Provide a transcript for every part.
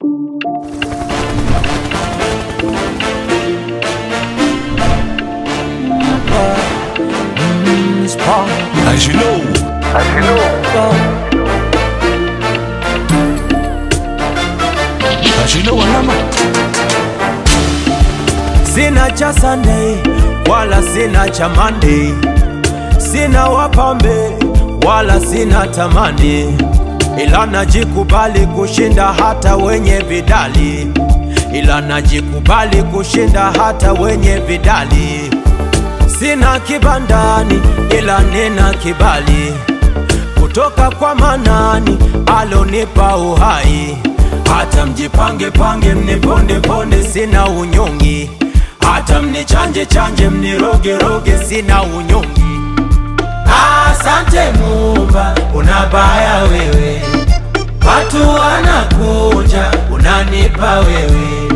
As you know, as you know, alama Sina cha Sunday wala sina cha Monday, sina wapambe wala sina tamani, ila najikubali kushinda hata wenye vidali, ila najikubali kushinda hata wenye vidali. Sina kibandani ila nina kibali kutoka kwa Manani alonipa uhai. Hata mjipange pange mniponde ponde, sina unyongi. Hata mnichanje chanje mniroge roge, sina unyongi. Asante Muumba, unabaya wewe, watu wanakuja, unanipa wewe.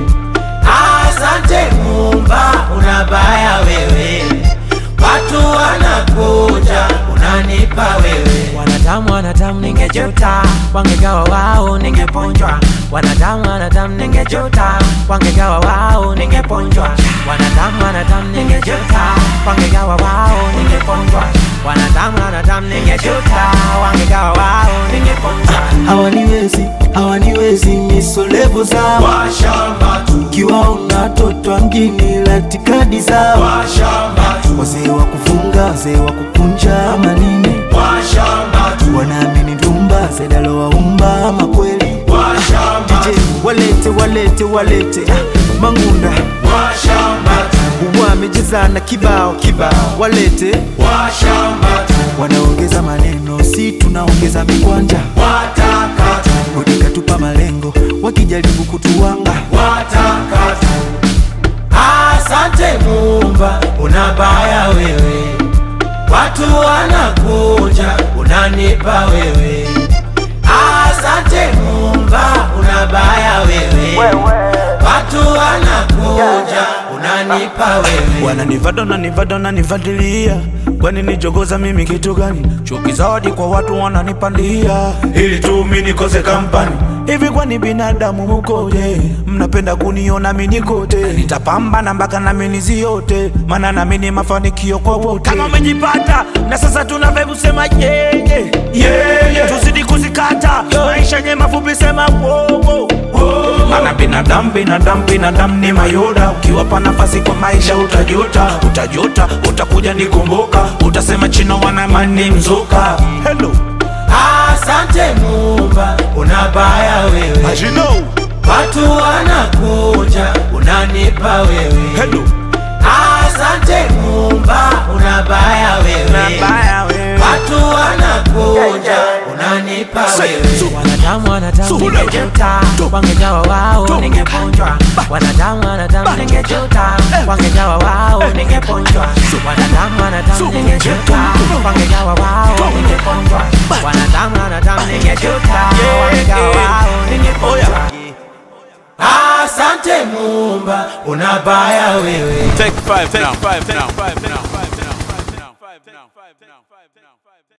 Asante Muumba, unabaya wewe, watu wanakuja, unanipa wewe. Wanadamu wanadamu, ningejuta wangegawa wao, ningeponjwa. Wanadamu wanadamu, ningejuta wangegawa wao, ningeponjwa. Wanadamu wanadamu, ningejuta wangegawa wao, ningeponjwa. Wanadamu wanadamu, ningejuta wangegawa wao, ningeponjwa. hawaniwezi hawaniwezi misolevu zao Washamba tu, kiwaona toto wa mjini latikadi zao washamba tu, wazee wa kufunga wazee wa kukunja manine washamba tu, wanaamini ndumba zedalowaumba ama kweli washamba DJ walete walete walete ah, mangunda washamba tu, wamejezana kibao kibao walete washamba tu, wanaongeza maneno si tunaongeza mikwanja wataka tu, udikatupa malengo wakijaribu kutuwanga wataka tu. Asante Muumba, unabaya wewe, watu wanakuja, unanipa wewe. Asante Muumba, unabaya wewe, watu wanakuja, unanipa wewe. wananivada nanivada nanivadilia kwani nijogoza mimi kitu gani chuki zawadi kwa watu wananipandia ili tu mi nikose kampani hivi kwani binadamu mukoje mnapenda kuniona mi nikote nitapambana mpaka nami niziote maana nami ni mafanikio kwa wote kama umejipata na sasa tuna vibe sema yeye yeah, yeah. tuzidi kuzikata maisha yenye mafupi sema wowo Mana binadamu binadamu binadamu ni mayoda, ukiwapa nafasi kwa maisha utajuta, utajuta, utakuja nikumbuka, utasema chino wanamani mzuka. Hello, Asante Muumba, unabaya wewe, as you know, watu wanakuja, unanipa wewe. hello, Asante Muumba, unabaya wewe, nabaya wewe. watu wanakuja, unanipa wewe. Wanadamu wanadamu, Suhula. ningejuta Toka. wangegawa wao, Toka. ningeponjwa. Wanadamu wanadamu, ningejuta wangegawa wao, ningeponjwa. Wanadamu wanadamu, ningejuta wangegawa wao, ningeponjwa. Wanadamu wanadamu, ningejuta wangegawa wao, ningeponjwa. Asante Muumba, unabaya wewe. take five, take five, take five, now, five now, five now, five now, five now, five now.